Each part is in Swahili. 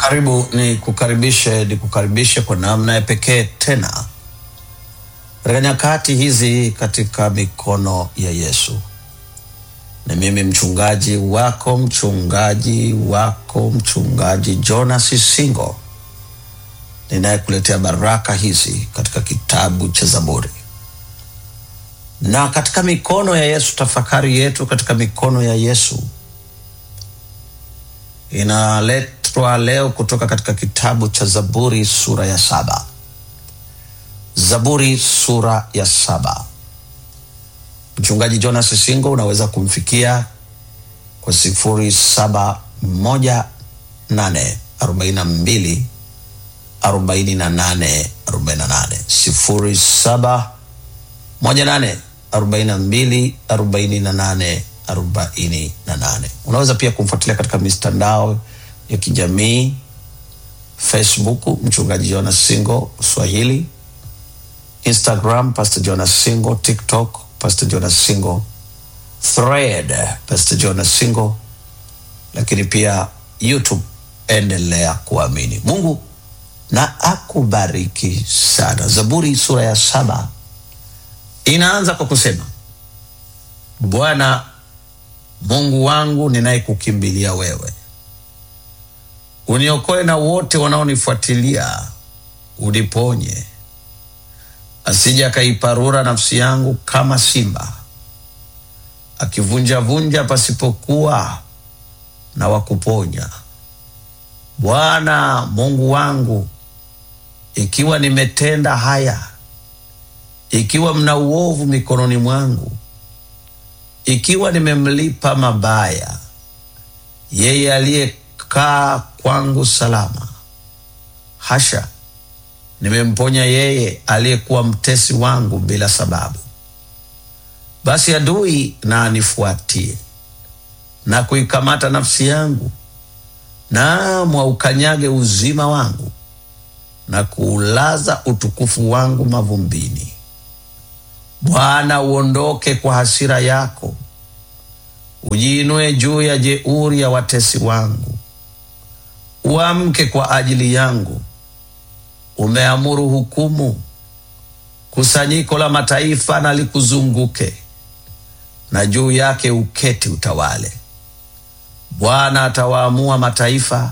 Karibu ni kukaribishe ni kukaribishe kwa namna ya pekee tena katika nyakati hizi katika mikono ya Yesu. Ni mimi mchungaji wako mchungaji wako mchungaji Jonas Singo ninayekuletea baraka hizi katika kitabu cha Zaburi. Na katika mikono ya Yesu, tafakari yetu katika mikono ya Yesu inaletwa leo kutoka katika kitabu cha Zaburi sura ya saba. Zaburi sura ya saba. Mchungaji Jonas Singo unaweza kumfikia kwa sifuri saba moja nane arobaini na mbili arobaini na nane arobaini na nane sifuri saba moja nane arobaini na mbili arobaini na nane arobaini na nane. Unaweza pia kumfuatilia katika mitandao ya kijamii Facebook, mchungaji Jonas Singo Swahili, Instagram Pastor Jonas Singo, TikTok Pastor Jonas Singo, Thread Pastor Jonas Singo, lakini pia YouTube. Endelea kuamini. Mungu na akubariki sana. Zaburi sura ya saba inaanza kwa kusema, Bwana Mungu wangu ninayekukimbilia wewe, uniokoe na wote wanaonifuatilia, uniponye asije akaiparura nafsi yangu kama simba, akivunjavunja pasipokuwa na wakuponya. Bwana Mungu wangu, ikiwa nimetenda haya, ikiwa mna uovu mikononi mwangu, ikiwa nimemlipa mabaya yeye aliyekaa kwangu salama, hasha nimemponya yeye aliyekuwa mtesi wangu bila sababu. Basi adui na anifuatie na kuikamata nafsi yangu, naam waukanyage uzima wangu na kuulaza utukufu wangu mavumbini. Bwana, uondoke kwa hasira yako, ujiinue juu ya jeuri ya watesi wangu, uamke kwa ajili yangu umeamuru hukumu, kusanyiko la mataifa na likuzunguke, na juu yake uketi utawale. Bwana atawaamua mataifa,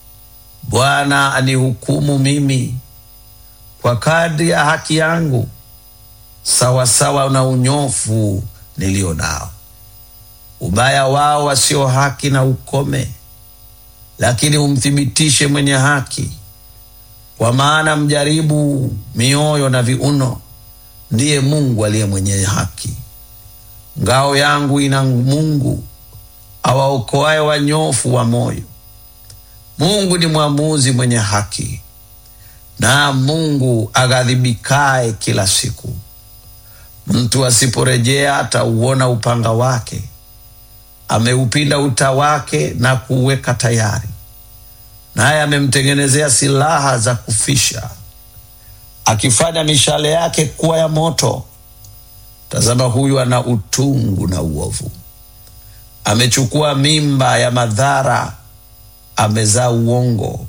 Bwana anihukumu mimi kwa kadri ya haki yangu, sawasawa na unyofu nilio nao. Ubaya wao wasio haki na ukome, lakini umthibitishe mwenye haki kwa maana mjaribu mioyo na viuno ndiye Mungu aliye mwenye haki. Ngao yangu ina Mungu awaokoaye wanyofu wa moyo. Mungu ni mwamuzi mwenye haki, na Mungu aghadhibikaye kila siku. Mtu asiporejea atauona upanga wake, ameupinda uta wake na kuuweka tayari naye amemtengenezea silaha za kufisha, akifanya mishale yake kuwa ya moto. Tazama, huyu ana utungu na uovu, amechukua mimba ya madhara, amezaa uongo,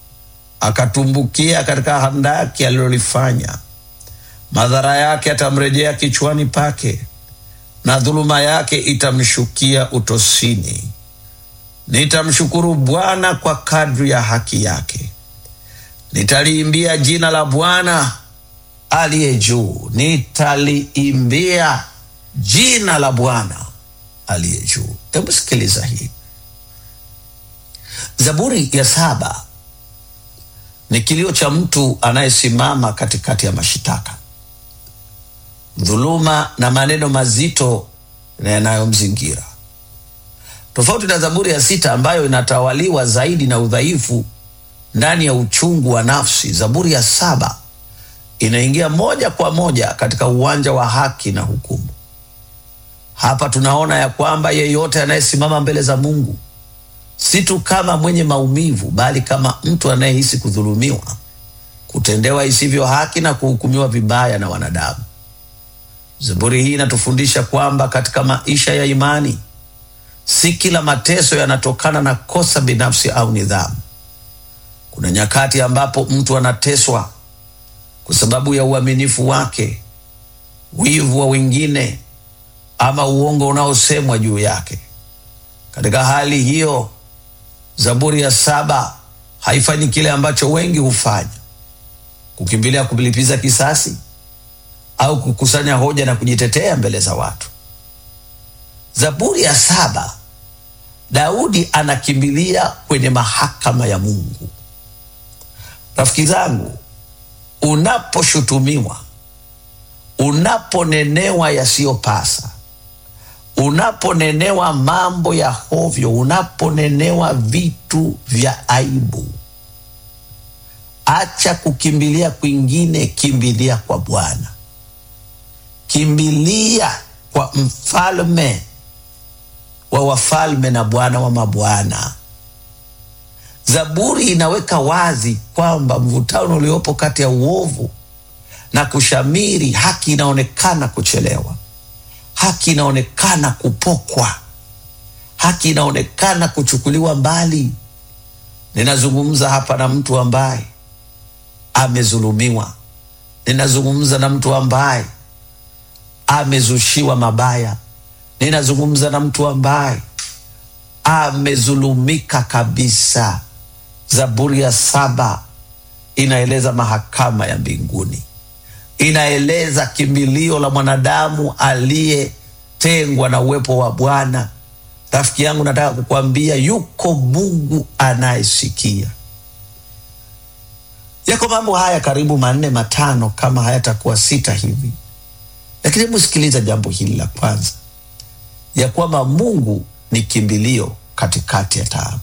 akatumbukia katika handaki alilolifanya. Madhara yake atamrejea kichwani pake, na dhuluma yake itamshukia utosini. Nitamshukuru Bwana kwa kadri ya haki yake, nitaliimbia jina la Bwana aliye juu, nitaliimbia jina la Bwana aliye juu. Hebu sikiliza hii Zaburi ya saba ni kilio cha mtu anayesimama katikati ya mashitaka, dhuluma na maneno mazito na yanayomzingira tofauti na Zaburi ya sita ambayo inatawaliwa zaidi na udhaifu ndani ya uchungu wa nafsi. Zaburi ya saba inaingia moja kwa moja katika uwanja wa haki na hukumu. Hapa tunaona ya kwamba yeyote anayesimama mbele za Mungu si tu kama mwenye maumivu, bali kama mtu anayehisi kudhulumiwa, kutendewa isivyo haki na kuhukumiwa vibaya na wanadamu. Zaburi hii inatufundisha kwamba katika maisha ya imani si kila mateso yanatokana na kosa binafsi au nidhamu, Kuna nyakati ambapo mtu anateswa kwa sababu ya uaminifu wake, wivu wa wengine, ama uongo unaosemwa juu yake. Katika hali hiyo, Zaburi ya saba haifanyi kile ambacho wengi hufanya, kukimbilia kulipiza kisasi au kukusanya hoja na kujitetea mbele za watu. Zaburi ya saba, Daudi anakimbilia kwenye mahakama ya Mungu. Rafiki zangu, unaposhutumiwa, unaponenewa yasiyopasa, unaponenewa mambo ya hovyo, unaponenewa vitu vya aibu, acha kukimbilia kwingine, kimbilia kwa Bwana, kimbilia kwa mfalme wa wafalme na Bwana wa mabwana. Zaburi inaweka wazi kwamba mvutano uliopo kati ya uovu na kushamiri, haki inaonekana kuchelewa, haki inaonekana kupokwa, haki inaonekana kuchukuliwa mbali. Ninazungumza hapa na mtu ambaye amezulumiwa, ninazungumza na mtu ambaye amezushiwa mabaya, ninazungumza na mtu ambaye amezulumika kabisa. Zaburi ya saba inaeleza mahakama ya mbinguni, inaeleza kimbilio la mwanadamu aliyetengwa na uwepo wa Bwana. Rafiki yangu, nataka kukwambia yuko Mungu anayesikia. Yako mambo haya karibu manne matano, kama hayatakuwa sita hivi, lakini hebu sikiliza jambo hili la kwanza, ya kwamba Mungu ni kimbilio katikati ya taabu.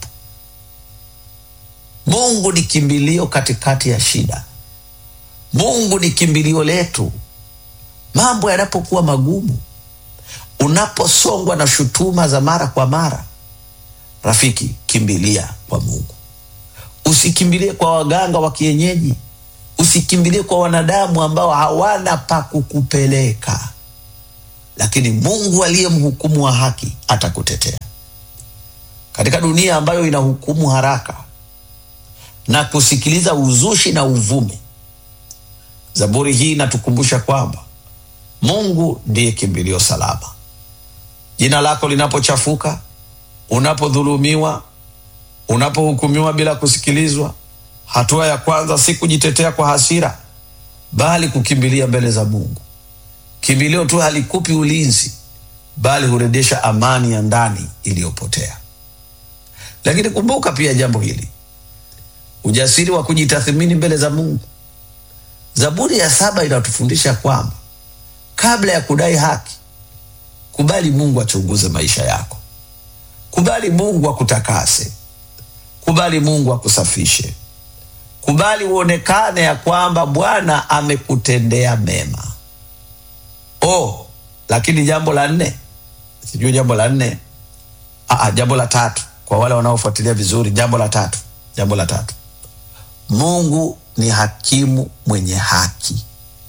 Mungu ni kimbilio katikati ya shida. Mungu ni kimbilio letu mambo yanapokuwa magumu, unaposongwa na shutuma za mara kwa mara. Rafiki, kimbilia kwa Mungu. Usikimbilie kwa waganga wa kienyeji, usikimbilie kwa wanadamu ambao hawana pa kukupeleka, lakini Mungu aliye mhukumu wa haki atakutetea katika dunia ambayo inahukumu haraka na kusikiliza uzushi na uvumi. Zaburi hii inatukumbusha kwamba Mungu ndiye kimbilio salama. Jina lako linapochafuka, unapodhulumiwa, unapohukumiwa bila kusikilizwa, hatua ya kwanza si kujitetea kwa hasira, bali kukimbilia mbele za Mungu. Kimbilio tu halikupi ulinzi, bali hurejesha amani ya ndani iliyopotea. Lakini kumbuka pia jambo hili, ujasiri wa kujitathmini mbele za Mungu. Zaburi ya saba inatufundisha kwamba kabla ya kudai haki, kubali Mungu achunguze maisha yako, kubali Mungu akutakase, kubali Mungu akusafishe, kubali uonekane ya kwamba Bwana amekutendea mema. Oh, lakini jambo la nne, sijui jambo la nne, aa, jambo la tatu kwa wale wanaofuatilia vizuri, jambo la tatu, jambo la tatu, Mungu ni hakimu mwenye haki.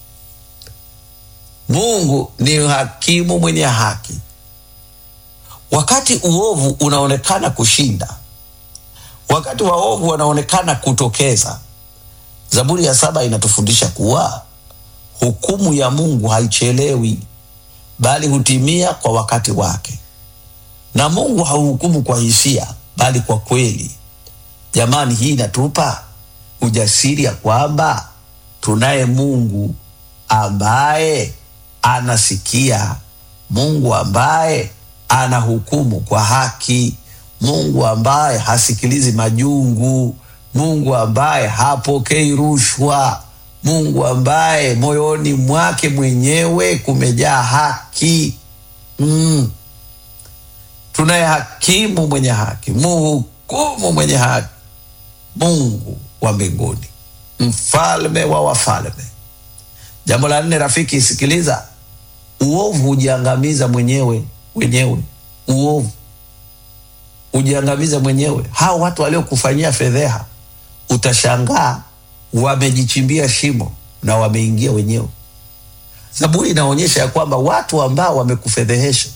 Mungu ni hakimu mwenye haki. Wakati uovu unaonekana kushinda, wakati waovu wanaonekana kutokeza, Zaburi ya saba inatufundisha kuwa hukumu ya Mungu haichelewi, bali hutimia kwa wakati wake, na Mungu hauhukumu kwa hisia, bali kwa kweli. Jamani, hii inatupa ujasiri ya kwamba tunaye Mungu ambaye anasikia, Mungu ambaye anahukumu kwa haki, Mungu ambaye hasikilizi majungu, Mungu ambaye hapokei rushwa, Mungu ambaye moyoni mwake mwenyewe kumejaa haki. Mm. Tunaye hakimu mwenye haki, muhukumu mwenye haki, Mungu wa mbinguni, mfalme wa wafalme. Jambo la nne, rafiki, sikiliza, uovu hujiangamiza mwenyewe wenyewe. Uovu hujiangamiza mwenyewe. Hao watu waliokufanyia fedheha, utashangaa wamejichimbia shimo na wameingia wenyewe. Zaburi inaonyesha ya kwamba watu ambao wamekufedhehesha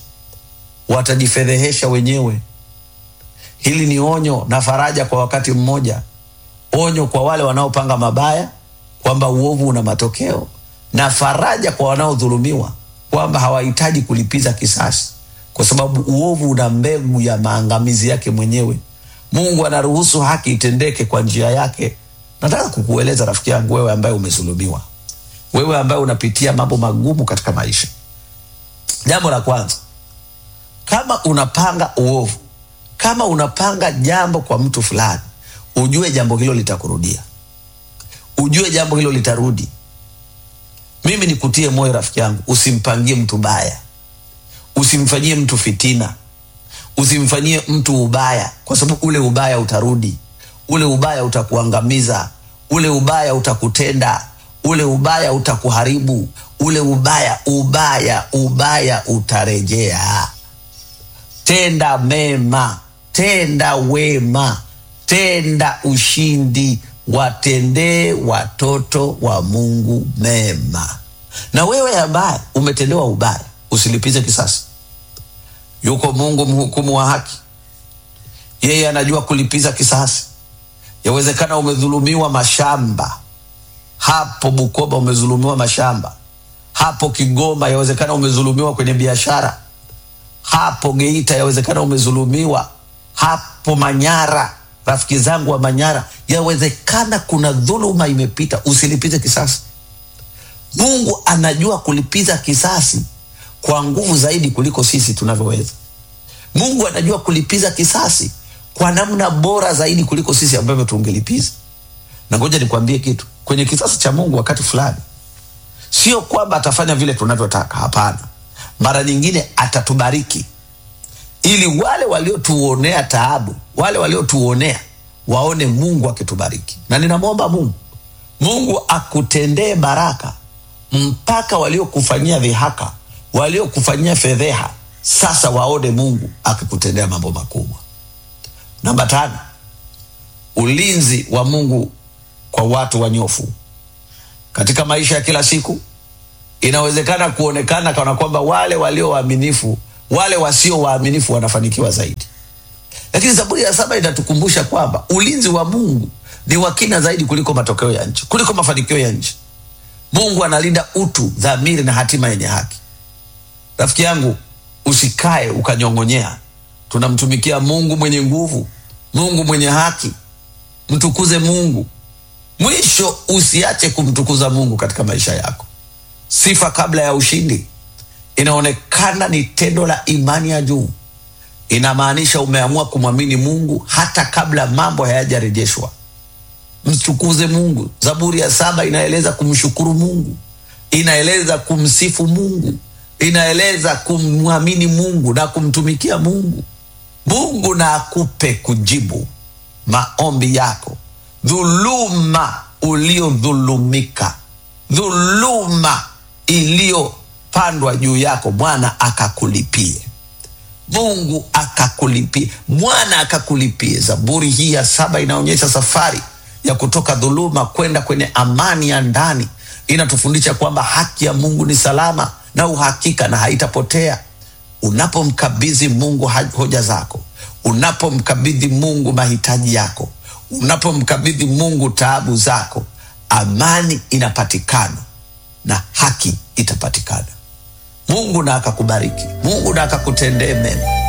watajifedhehesha wenyewe. Hili ni onyo na faraja kwa wakati mmoja. onyo kwa wale wanaopanga mabaya kwamba uovu una matokeo, na faraja kwa wanaodhulumiwa kwamba hawahitaji kulipiza kisasi, kwa sababu uovu una mbegu ya maangamizi yake mwenyewe. Mungu anaruhusu haki itendeke kwa njia yake. Nataka kukueleza rafiki yangu, wewe ambaye umezulumiwa, wewe ambaye unapitia mambo magumu katika maisha, jambo la kwanza, kama unapanga uovu, kama unapanga jambo kwa mtu fulani, ujue jambo hilo litakurudia, ujue jambo hilo litarudi. Mimi nikutie moyo rafiki yangu, usimpangie mtu baya, usimfanyie mtu fitina, usimfanyie mtu ubaya, kwa sababu ule ubaya utarudi, ule ubaya utakuangamiza, ule ubaya utakutenda, ule ubaya utakuharibu, ule ubaya ubaya ubaya utarejea. Tenda mema, tenda wema, tenda ushindi, watendee watoto wa Mungu mema. Na wewe ambaye umetendewa ubaya, usilipize kisasi. Yuko Mungu mhukumu wa haki, yeye anajua kulipiza kisasi. Yawezekana umedhulumiwa mashamba hapo Bukoba, umedhulumiwa mashamba hapo Kigoma, yawezekana umedhulumiwa kwenye biashara hapo Geita, yawezekana umedhulumiwa hapo Manyara. Rafiki zangu wa Manyara, yawezekana kuna dhuluma imepita, usilipize kisasi. Mungu anajua kulipiza kisasi kwa nguvu zaidi kuliko sisi tunavyoweza. Mungu anajua kulipiza kisasi kwa namna bora zaidi kuliko sisi ambavyo tungelipiza. Na ngoja nikwambie kitu, kwenye kisasi cha Mungu wakati fulani, sio kwamba atafanya vile tunavyotaka. Hapana, mara nyingine atatubariki ili wale waliotuonea taabu, wale waliotuonea waone Mungu akitubariki. Na ninamwomba Mungu, Mungu akutendee baraka mpaka waliokufanyia dhihaka, waliokufanyia fedheha, sasa waone Mungu akikutendea mambo makubwa. Namba tano, ulinzi wa Mungu kwa watu wanyofu katika maisha ya kila siku. Inawezekana kuonekana kana kwamba wale walio waaminifu, wale wasio waaminifu wanafanikiwa zaidi, lakini Zaburi ya saba inatukumbusha kwamba ulinzi wa Mungu ni wa kina zaidi kuliko matokeo ya nchi, kuliko mafanikio ya nchi. Mungu analinda utu, dhamiri na hatima yenye haki. Rafiki yangu, usikae ukanyong'onyea. Tunamtumikia Mungu mwenye nguvu, Mungu mwenye haki. Mtukuze Mungu. Mwisho, usiache kumtukuza Mungu katika maisha yako. Sifa kabla ya ushindi inaonekana ni tendo la imani ya juu. Inamaanisha umeamua kumwamini Mungu hata kabla mambo hayajarejeshwa. Mtukuze Mungu. Zaburi ya saba inaeleza kumshukuru Mungu, inaeleza kumsifu Mungu, inaeleza kumwamini Mungu na kumtumikia Mungu. Mungu na akupe kujibu maombi yako. Dhuluma uliodhulumika, dhuluma iliyopandwa juu yako, Bwana akakulipie. Mungu akakulipie, Bwana akakulipie. Zaburi hii ya saba inaonyesha safari ya kutoka dhuluma kwenda kwenye amani ya ndani. Inatufundisha kwamba haki ya Mungu ni salama na uhakika na haitapotea. Unapomkabidhi Mungu hoja zako, unapomkabidhi Mungu mahitaji yako, unapomkabidhi Mungu taabu zako, amani inapatikana na haki itapatikana. Mungu na akakubariki, Mungu na akakutendee mema.